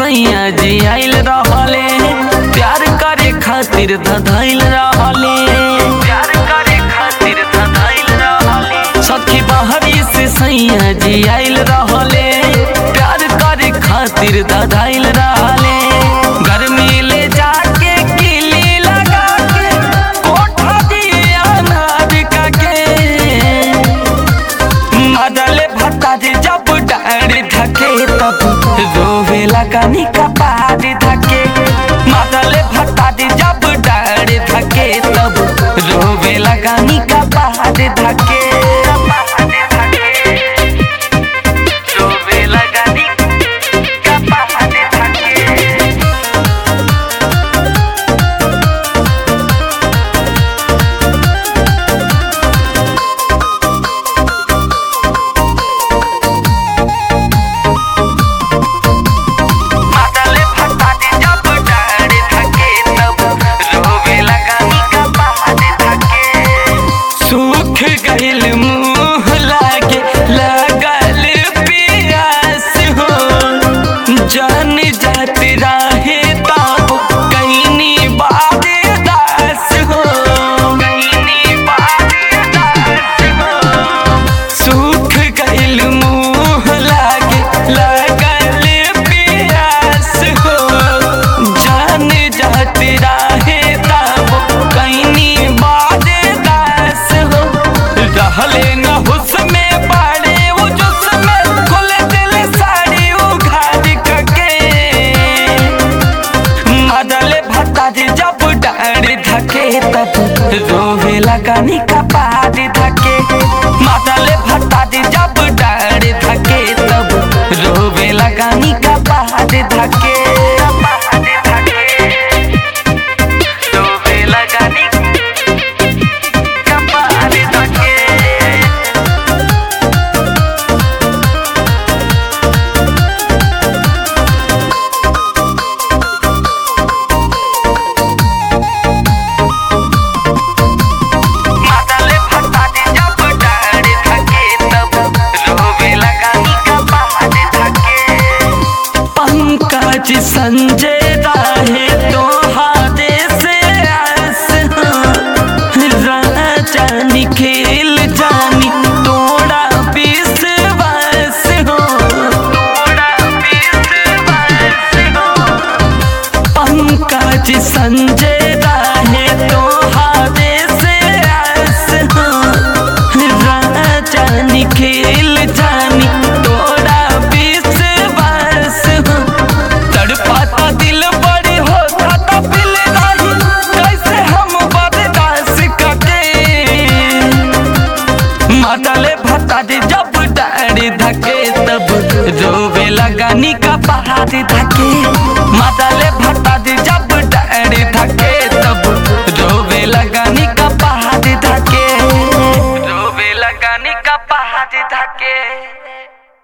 सैया जी आइल रहले प्यार करे खातिर धधैल रहले प्यार करे खातिर धधैल रहले सखी बहरी से सैया जी आइल रहले प्यार करे खातिर धधैल रहले गर्मी ले जाके किली लगा के कोठा दिया नाविका के मदले भत्ता जी जब डाड़ी धके तब रोवे लगानी का पहाड़ी धके मदले भत्ता जी जब डाड़ी धके तब रोवे लगानी का पहाड़ी धके रोवे लगानी का पहाड़ी धके माताले फटाते जब डाड़ी थके तब रोवे लगानी का पहाड़ी थके सूख गइल मुंह लागे लगल पियास हो जान जाती राहे तब कहीं बादे दास हो कहीं बादे दास हो सूख गइल मुंह लागे लगल पियास हो जान जाती राहे तब कहीं बादे दास हो रहले न हुस में बाड़े वो जुस में खुल दिल साड़ी उघाड़ के मदले भत्ता जी जब डाड़ी धके तब रोवे लगानी का पहाड़ी धके मदले भत्ता जी जब डाड़ी धके तब रोवे लगानी का पहाड़ी धके पहाड़ी धके रोवे लगानी का पहाड़ी धके माताले फटाते जब डाड़ी थके तब रोवे लगानी का पहाड़ी थके पंकज संजय राहे तो हादे से आस राजा निखिल जानी तोड़ा विश्वास हो तोड़ा विश्वास हो पंकज संजय राहे तो हादे से आस हो राजा निखिल जानी तोड़ा विश्वास हो तड़पाता दिल बड़ी होता तो पिल रही कैसे हम बर्दाश्त करके माताले भत्ता दी जब डाड़ी धके तब रोवे लगानी का पहाड़ी धके माताले भत्ता दी